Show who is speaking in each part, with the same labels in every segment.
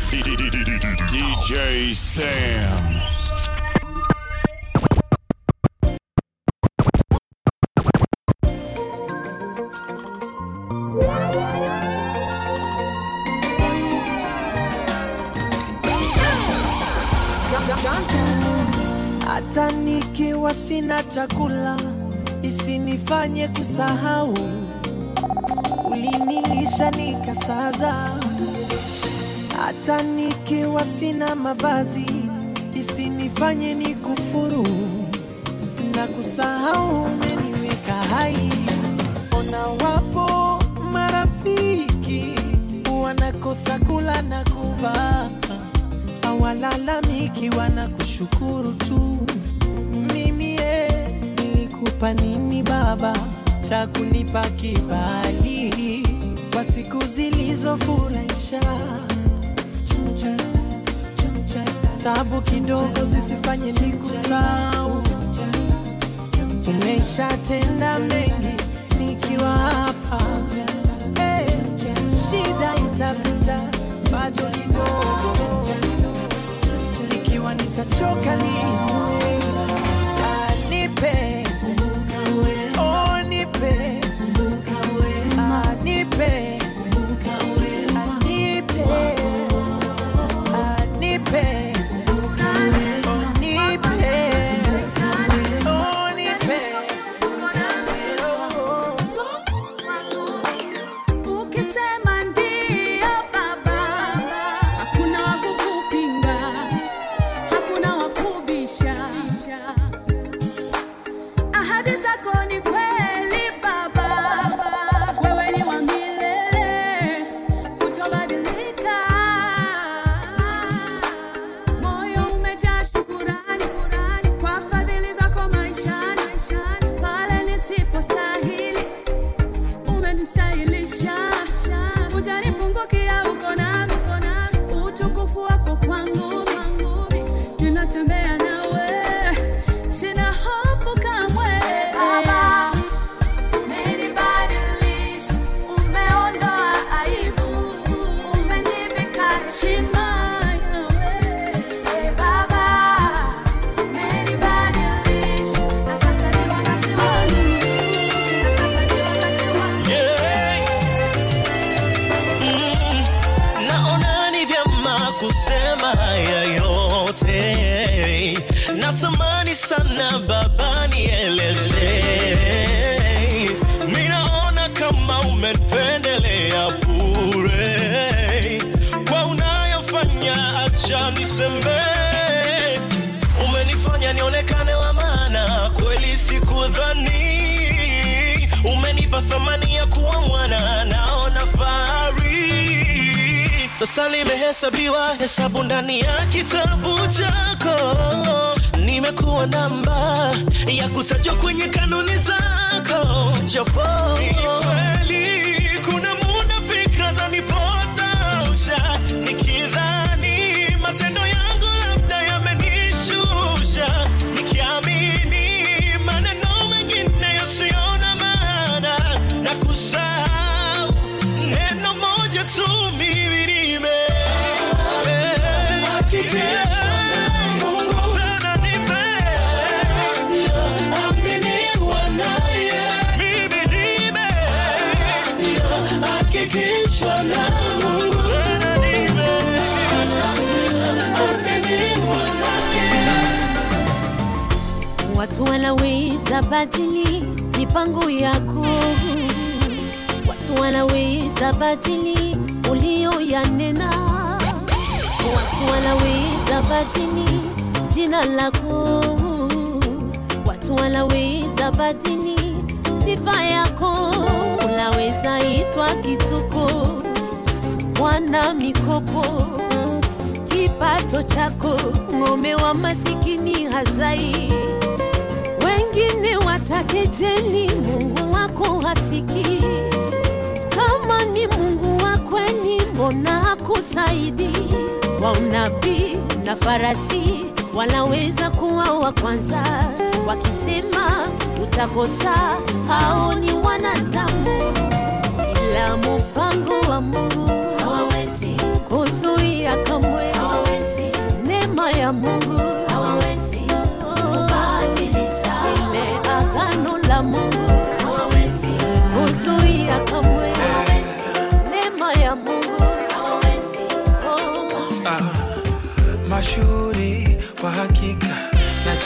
Speaker 1: DJ Sam.
Speaker 2: hata nikiwa sina chakula isinifanye kusahau ulinilisha nikasaza hata nikiwa sina mavazi isinifanye nikufuru na kusahau umeniweka hai ona wapo marafiki wanakosa kula na kuvaa hawalalamiki wanakushukuru tu mimi ye nilikupa nini baba cha kunipa kibali kwa siku zilizofurahisha tabu kidogo zisifanye nikusahau umeshatenda mengi nikiwa hapa hey, shida itapita bado kidogo ikiwa nitachoka niinue Ah, nipe oh, nipe Ah, nipe Ah, nipe Ah, nipe Oh, nipe Oh, nipe
Speaker 3: Ukisema ndio baba, hakuna wa kukupinga, hakuna wa kubisha. Ahadi zako ni kweli baba, wewe ni wa milele, hutobadilika. Moyo umejaa shukurani kwa fadhili zako maishani, pale nisipostahili umenistahilisha hujanipungukia uko nami utukufu wako kwangu ninatembea nawe sina hofu kamwe Baba, umenibadilisha, umeondoa aibu, umenivika heshima yawe. Eh, Baba, umenibadilisha, na sasa ni wakati wangu, na sasa ni wakati wangu.
Speaker 4: Yeah. Mm, naona ni vyema kusema haya yote natamani sana baba nieleze minaona kama umependelea bure kwa unayofanya acha niseme umenifanya nionekane wa maana kweli sikudhani umenipa thamani ya kuwa mwana naona fahari sasa limehesabiwa hesabu ndani ya kitabu chako nimekuwa namba ya kutajwa kwenye kanuni zako japo ni kweli kuna muda fikra zanipotosha nikidhani matendo yangu labda yamenishusha nikiamini maneno mengine yasiona maana na kusahau neno moja tu mimi nime Sana nimeaminiwa naye. Mimi nimehakikishwa na Mungu. Sana nimeaminiwa naye.
Speaker 3: Watu wanaweza badili mipango yako, watu wanaweza badili ulioyanena, watu wanaweza badili jina lako, watu wanaweza badili sifa yako, unaweza itwa kituko, wana mikopo kipato chako, ng'ombe wa masikini hazai. Wengine watakejeli, Mungu wako hasiki. Kama ni Mungu wa kweli, mbona hakusaidi? Wa unabii na farasi wanaweza kuwa wa kwanza, wakisema utakosa, hao ni wanadamu, ila mpango wa Mungu hawawezi kuzuia kama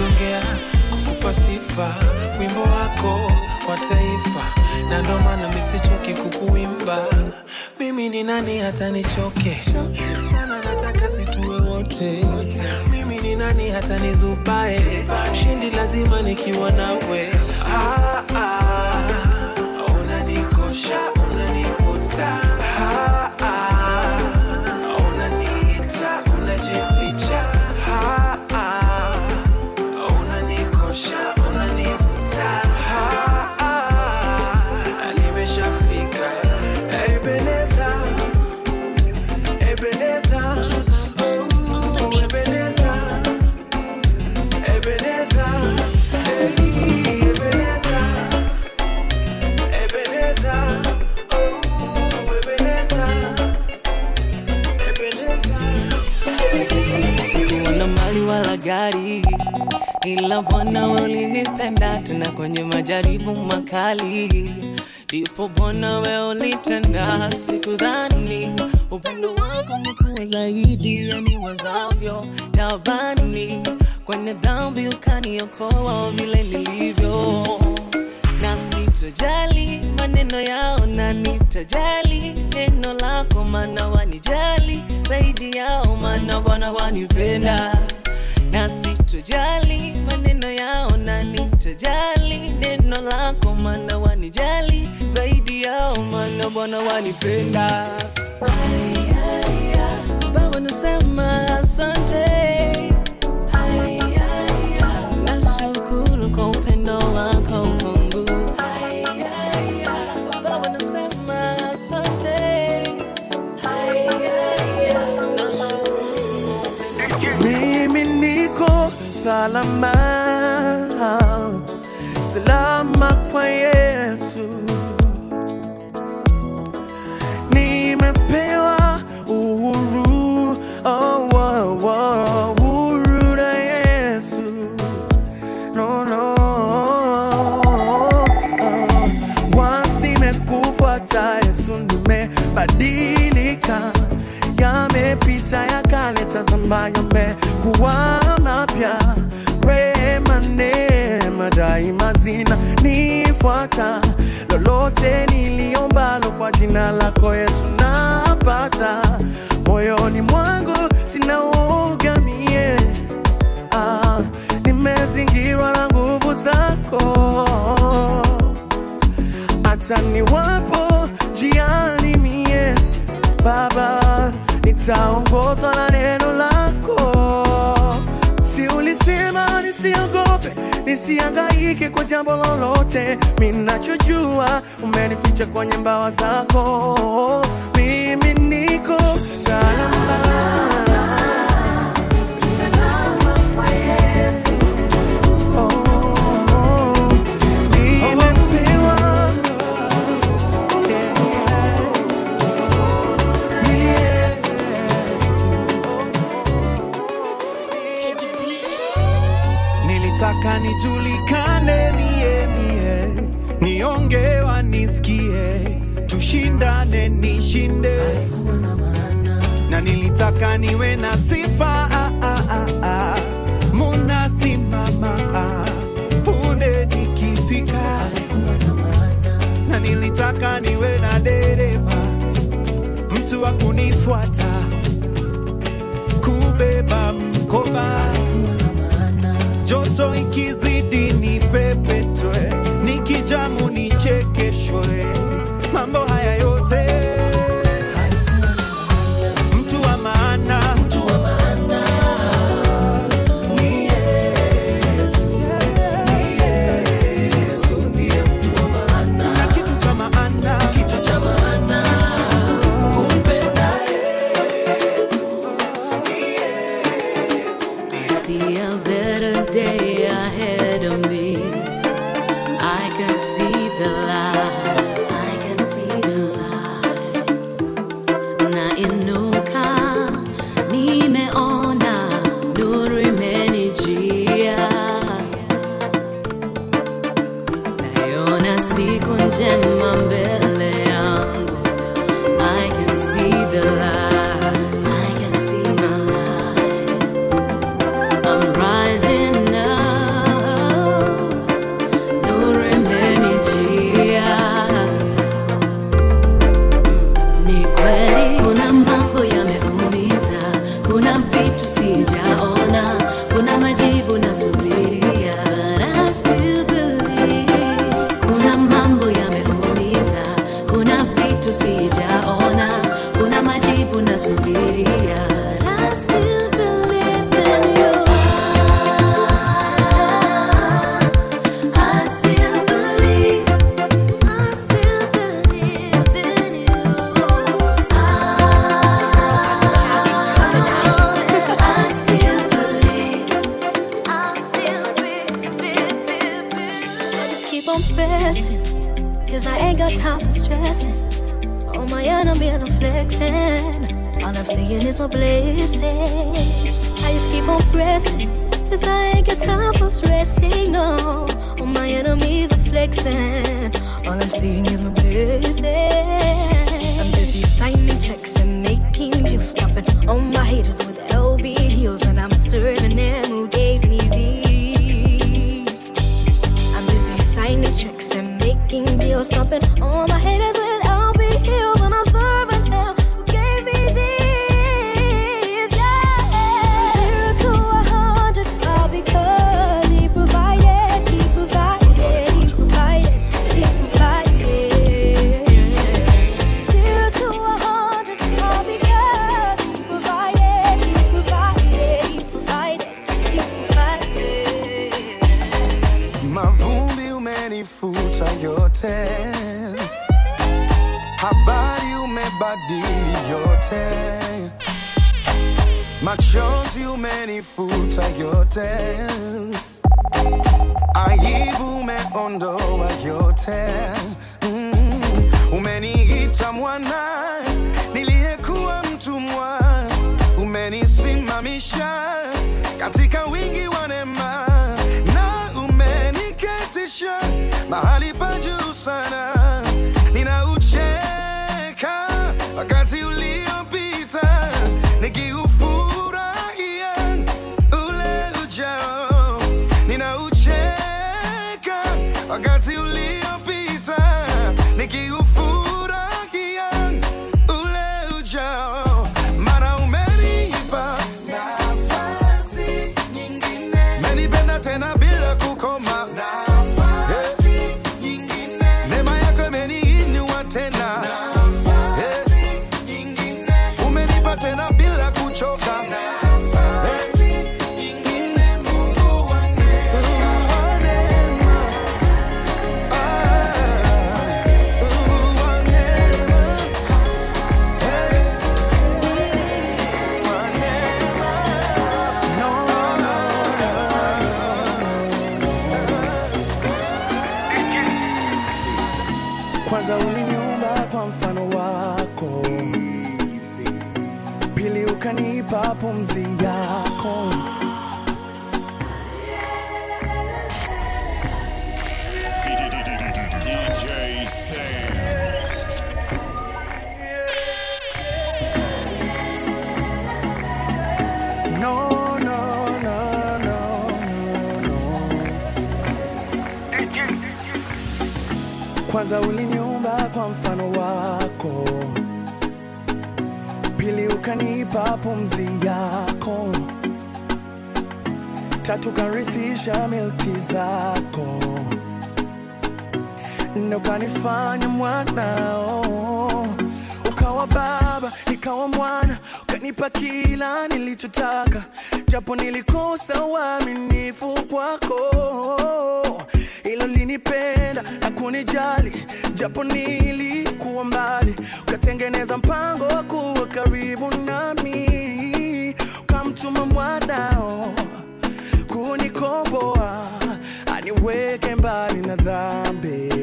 Speaker 2: nitasongea kukupa sifa, wimbo wako wa taifa, na ndo maana misichoki kukuimba. Mimi ni nani hata nichoke sana, nataka situwe wote. Mimi ni nani hata nizubae, shindi lazima nikiwa nawe. Ah, ah, unanikosha, unanivuta ah, ah, unaniita, unajificha ah, ah, unanikosha, unanivuta ah, ah, nimeshafika Ebeneza, Ebeneza, oh, Ebeneza, Ebeneza, hey, Ebeneza, Ebeneza, oh, Ebeneza, Ebeneza.
Speaker 5: Sikuwa na mali wala gari, ila Bwana ulinipenda tena kwenye majaribu makali. Ndipo Bwana we ulitenda, sikudhani upendo wako umekuwa zaidi ya niwazavyo tabani. Kwenye dhambi ukaniokoa vile nilivyo na sitojali maneno yao, na nitajali neno lako, maana wanijali zaidi yao, maana Bwana wanipenda. Na sitojali maneno yao, na nitajali neno lako, maana wanijali zaidi yao, maana Bwana wanipenda. Ay, ay, ay. Baba nasema asante. Ay, ay, ay. Nashukuru kwa upendo wako kwangu. Ay, ay, ay. Baba nasema asante. Ay, ay, ay. Nashukuru kwa upendo
Speaker 2: Mimi niko salama, salama kwa Yesu. Nimepewa uhuru, oh, oh, oh, uhuru na Yesu. No, no. Once nimekufuata Yesu, nimebadilika, yamepita ya kale, tazama yamekuwa mapya. Rehema, neema daima zina nifuata, lolote niliombalo kwa jina lako Yesu napata. Moyoni mwangu sina uoga mie ah, nimezingirwa na nguvu zako hata niwapo jiani mie Baba, nitaongozwa na neno lako. Si ulisema nisiogope, nisihangaike kwa jambo lolote. Minachojua umenificha kwenye mbawa zako, mimi niko salama. Oh, oh, nimepewa
Speaker 6: nilitaka nijulikane mie mie niongewa nisikie tushindane nishinde na nilitaka niwe na sifa ah, ah, ah, ah. munasimama ah. punde nikifika na nilitaka niwe na dereva mtu wa kunifuata kubeba mkoba joto ikizidi ni pepetwe, nikijamu nichekeshwe, mambo haya yote mtu wa maana ni Yesu. Ni Yesu ndiye mtu wa maana. Na kitu cha maana. kumpenda Yesu. Ni Yesu.
Speaker 5: I see a better day ahead of me. I can see the light. I can see the light. Na inuka, nimeona nuru imenijia. Naiona siku njema mbele yangu. I can see the light. I can see the light. I'm rising up. nasubiria
Speaker 3: I still believe in you. I still believe. I still believe in you. I still believe. I still believe. I just keep on pressing. Cause I ain't got time for stressing. All my enemies are flexing. All I'm seeing is my blessings. I just keep on pressing. Cause I ain't got time for stressing. No. All my enemies are flexing. All I'm seeing is my blessings. I'm busy signing checks and making deals. Stopping all my haters with LB heels. And I'm serving them who gave me these. I'm busy signing checks and making deals, stopping all my haters with LB heels, and I'm serving hell who gave me these. Yeah. Zero to a hundred, all because he provided, he provided, he provided, he provided. Zero to a hundred, all because he provided, he provided, he provided, he provided.
Speaker 2: Mavumbi umenifuta yote, habari umebadili yote, machozi umenifuta yote, aibu umeondoa yote. Mm, umeniita mwana niliyekuwa mtumwa, umenisimamisha katika wingi wa neema na umeniketisha mahali pa juu sana. Ninaucheka wakati uliopita, nikiufurahia ule ujao. Ninaucheka wakati uliopita, nikiufurahia ule ujao, maana umenipa nafasi nyingine, menipenda tena bila kukoma nafasi nyingine, neema yako imeniinua tena nafasi nyingine, umenipa tena bila kuchoka nafasi nyingine, Mungu wa neema, ah, Mungu wa neema, hey, wa neema. No, no, Kwanza uliniumba kwa mfano wako, pili ukanipa pumzi yako.
Speaker 1: DJ Sam.
Speaker 2: No, no, no, no, no, no. Kwanza uliniumba kwa mfano wako, pili ukanipa pumzi yako, tatu karithisha milki zako, nne ukanifanya mwanao, ukawa baba nikawa mwana, ukanipa kila nilichotaka, japo nilikosa uaminifu kwako, ilo linipenda na kunijali, japo nilikuwa mbali, ukatengeneza mpango wa kuwa karibu nami, ukamtuma mwanao kunikomboa, aniweke mbali na dhambi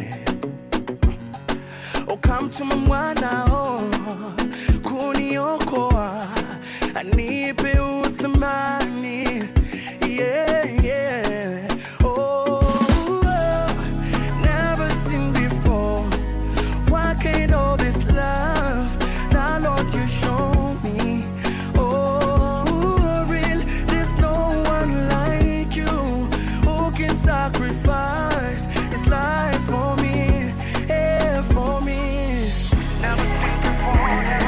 Speaker 2: ukamtuma mwanao kuniokoa, anipe uthamani. Yeah, yeah. Oh, never seen before. Why can't all this love? Now, Lord, you show me. Oh, real, there's no one like you who can sacrifice his life for me, yeah, for me. Never seen before.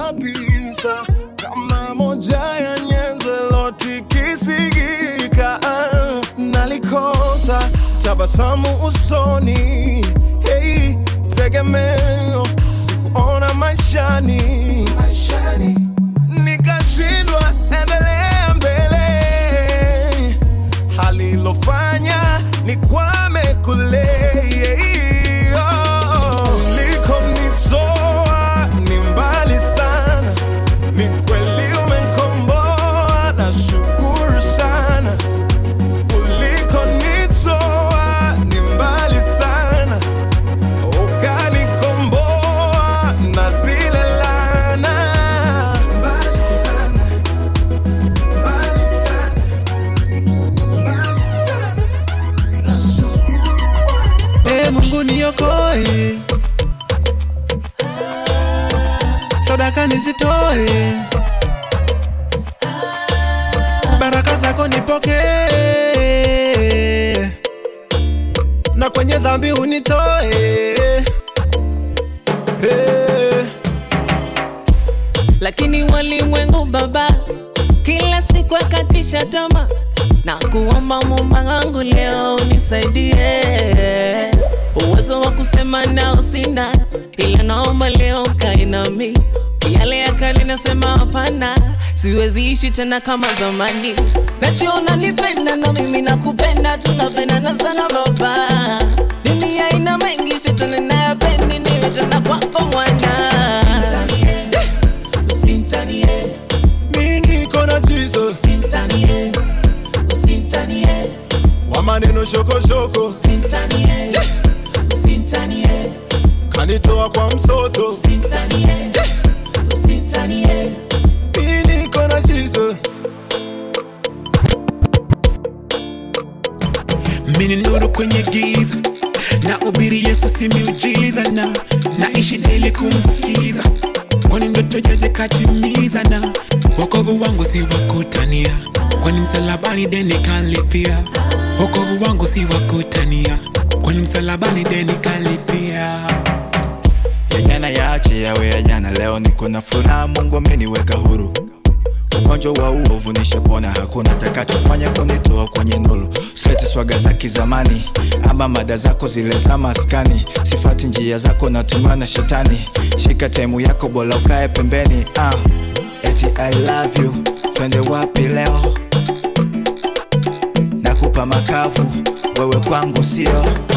Speaker 2: kabisa kama moja ya nyenzo lotikisigika nalikosa tabasamu usoni hey, tegemeo sikuona maishani, maishani. nikashindwa endelea mbele halilofanya ni kwame kule ulikonitoa ni mbali sana ni kweli umenkomboa na shukuru sana ulikonitoa ni mbali sana ukanikomboa na zile lana mbali sana mbali sana mbali sana
Speaker 6: Ee Mungu niokoe, sadaka nizitoe, baraka zako nipokee, na kwenye dhambi unitoe. Hey.
Speaker 7: lakini walimwengu baba kila siku akatisha tama na kuomba mumba wangu leo unisaidie uwezo wa kusema nao sina ila naomba leo kae nami yale ya kale nasema hapana siwezi ishi tena kama zamani najua unanipenda na mimi nakupenda tunapendana sana baba dunia ina mengi shetani nayapendi niwe tena kwako mwana
Speaker 2: Mi niko na Jesus wa maneno shokoshoko kanitoa kwa msoto Mi niko na Jesus
Speaker 8: mini nuru kwenye giza na ubiri yesu si miujiza na naishi daily kumsikiza kwani ndoto jaje katimiza na wokovu wangu si wakutania kwani msalabani deni kalipia wokovu wangu si wakutania kwani msalabani deni kalipia
Speaker 9: ya jana yaache yawe ya jana leo niko na furaha mungu ameniweka huru ugonjwa wa uovu nishapona hakuna takachofanya kunitoa kwenye nuru silete swaga za kizamani ama mada zako zile za maskani sifati njia zako natumiwa na shetani shika temu yako bola ukae pembeni ah. eti i love you twende wapi leo nakupa makavu wewe kwangu sio